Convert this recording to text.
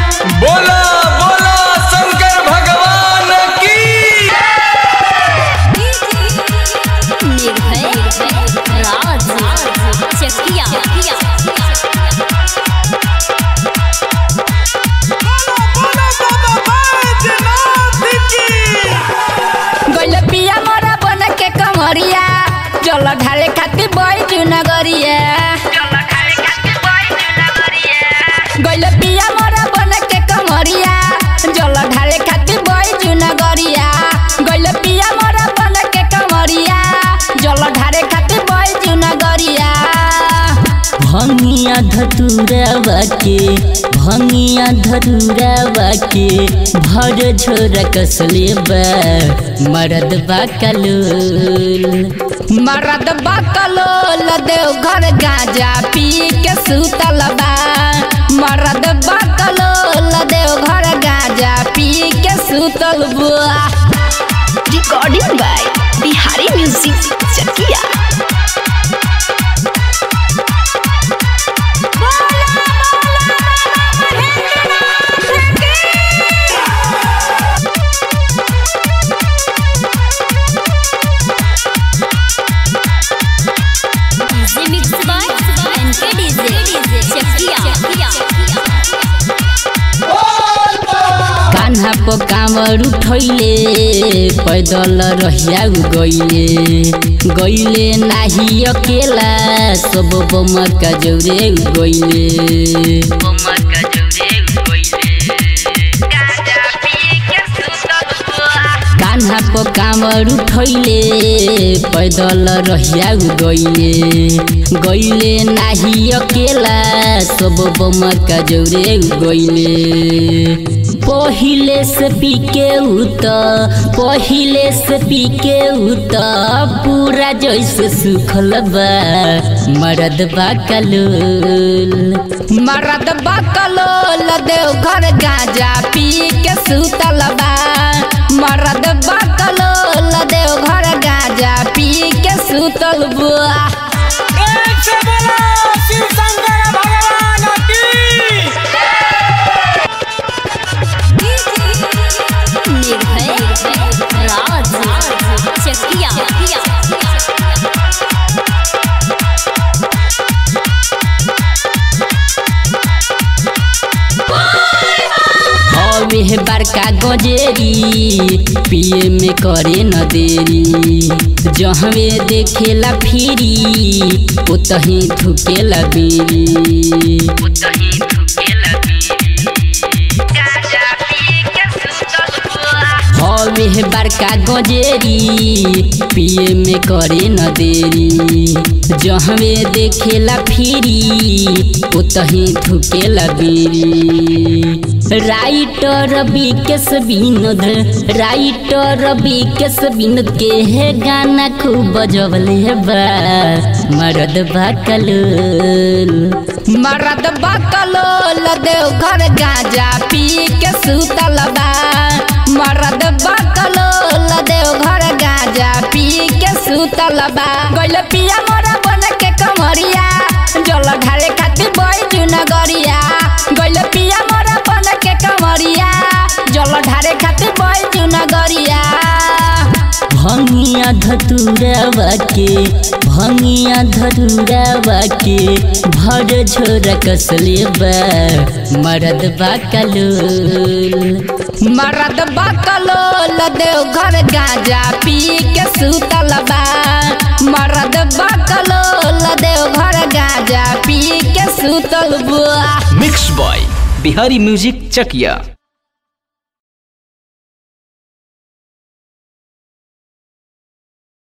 बोला बोला शंकर भगवान की निर्भय राज चकिया गइल पिया मोरा बन के कमरिया जल ढाले खातिर बैजू नगरिया गइल पिया मोरा बन के कमरिया जल ढाले खातिर बैजू नगरिया गइल पिया मोरा बन के कमरिया जल ढाले खातिर बैजू नगरिया भंगिया धतुरावा के भंगिया धतुरावा के भर झोरा कसले बा मरद बा कलोल मरद बकलो देव घर गांजा पी के सुतल बा मरद बकलो देव घर गांजा पी के सुतल बा recording by Bihari music Chakiya DJ mix by NK DJ Chakiya Kanha पर कामर उठैले पैदल रहिया गइले गइले नाही अकेला सब बम का जौरे गइले कान्हा पर कामर उठैले पैदल रहिया गइले गइले नाही अकेला सब बम का जौरे गइले पहिले से पीके उत पहिले से पीके उत पूरा जैसे सुखल बा मरद बा कलोल मरद बकलो देव घर गांजा पी के सुतल बा मरद बकलो देव घर गांजा पी के सुतल बा एक से बोला शिव शंकर भगवान की निर्भय राज चकिया हवे बड़का गजेरी पिए में करे न देरी जहवे देखेला फिरी उतही थुकेला बीरी हवे बड़का गजेरी पिए में करे न देरी जहवे देखेला फिरी उतही थुकेला बीरी राइटर विकेश विनोद राइटर विकेश विनोद के है गाना खूब बजवले बा मरद बा कलोल मरद बकलो देव घर गांजा पी के सुतल बा मरद बकलो देव घर गांजा पी के सुतल बा गइल पिया मोरा बन के कमरिया जल ढाले खातिर बैजू नगरिया गइल पिया मोरा बन के कमरिया जल ढाले खातिर बैजू नगरिया भंगिया धतुरावा के भंगिया धतुरावा के भर झोरा कसले बा मरद बा कलोल मरद बकलो देव घर गांजा पी के सुतल बा मरद बकलो देव घर गांजा पी के सुतल बा मिक्स बॉय बिहारी म्यूजिक चकिया